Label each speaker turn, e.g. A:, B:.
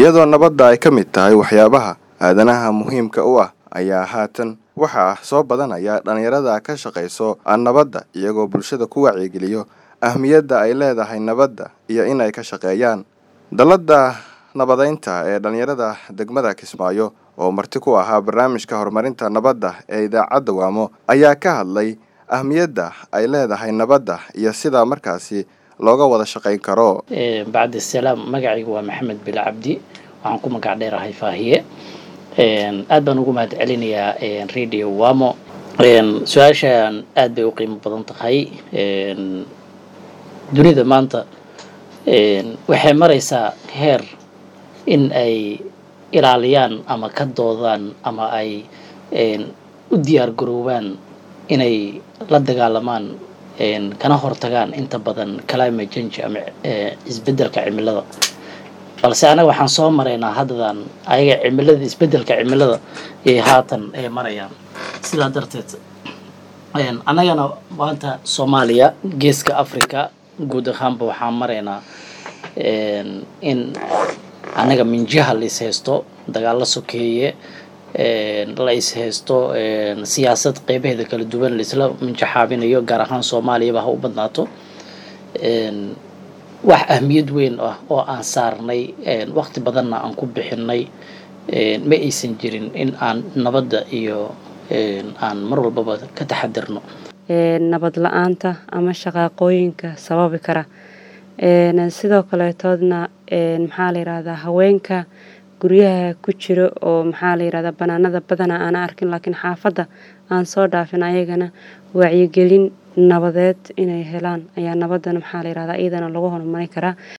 A: iyadoo nabadda ay ka mid tahay waxyaabaha aadanaha muhiimka u ah ayaa haatan waxaa soo badanaya dhallinyarada ka shaqayso nabadda iyagoo bulshada ku wacyigeliyo ahmiyadda ay leedahay nabadda iyo inay ka shaqeeyaan dalladda nabadeynta ee dhallinyarada degmada kismaayo oo marti ku ahaa barnaamijka horumarinta nabadda ee idaacadda waamo ayaa ka hadlay ahmiyadda ay leedahay nabadda iyo sidaa markaasi looga wada shaqayn karo
B: bacdi salaam magacayga waa maxamed bil cabdi waxaan ku magac dheerahay faahiye aad baan ugu mahad celinayaa radio wamo su-aashaan aad bay u qiimo badan tahay dunida maanta waxay maraysaa heer in ay ilaaliyaan ama ka doodaan ama ay u diyaar garoobaan inay la dagaalamaan kana hortagaan inta badan climate change ama isbeddelka cimilada balse anaga waxaan soo maraynaa haddadan ayaga cimilada isbeddelka cimilada ay haatan ay marayaan sidaa darteed annagana maanta soomaaliya geeska africa guud ahaanba waxaan maraynaa in annaga minjaha la is haysto dagaalo sokeeye la is haysto siyaasad qeybaheeda kala duwan laisla minjaxaabinayo gaar ahaan soomaaliyaba ha u badnaato wax ahmiyad weyn ah oo aan saarnay waqti badanna aan ku bixinay ma aysan jirin in aan nabadda iyo aan mar walbaba ka taxadirno
C: nabad la-aanta ama shaqaaqooyinka sababi kara sidoo kaleetoodna maxaa la yirahdaa haweenka guryaha ku jiro oo maxaa la yirahdaa banaanada badana aana arkin laakiin xaafadda aan soo dhaafin ayagana wacyigelin nabadeed inay helaan ayaa nabadana maxaa la yirahdaa iyadana lagu horumarin karaa